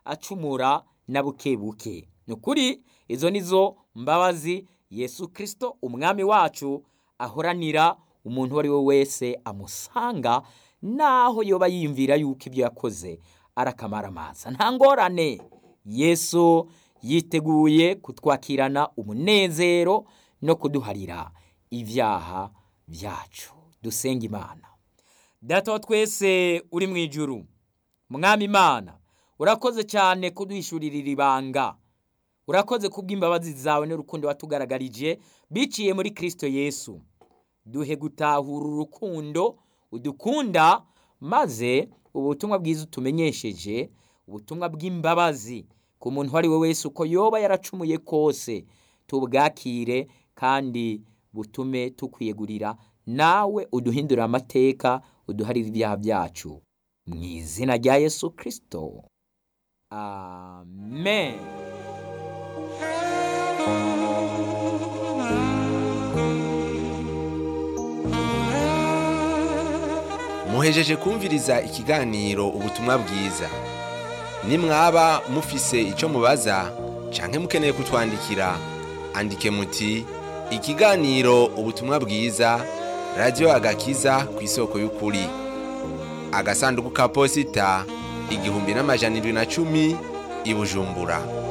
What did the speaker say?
acumura na buke buke ni ukuri izo ni zo mbabazi yesu kirisito umwami wacu ahoranira umuntu uwo ari we wese amusanga naho yoba yiyumvira yuko ibyo yakoze ari akamaramaza nta ngorane yesu yiteguye kutwakirana umunezero no kuduharira ibyaha byacu dusenga imana data wa twese uri mu ijuru mwami imana urakoze cyane kuduhishurira iri banga urakoze kubw'imbabazi zawe n'urukundo watugaragarije biciye muri kirisito yesu duhe gutahura urukundo udukunda maze ubutumwa bwiza utumenyesheje ubutumwa bw'imbabazi ku muntu uwo ari we wese uko yoba yaracumuye kose tubwakire kandi butume tukwiyegurira nawe uduhindurira amateka uduharire ibyaha byacu mu izina rya yesu kirisito amen muhejeje kumviriza ikiganiro ubutumwa bwiza nimwaba mufise icyo mubaza canke mukeneye kutwandikira andike muti ikiganiro ubutumwa bwiza radiyo agakiza ku isoko y'ukuri agasanduku ka posita igihumbi n'amajana irindwi na cumi i bujumbura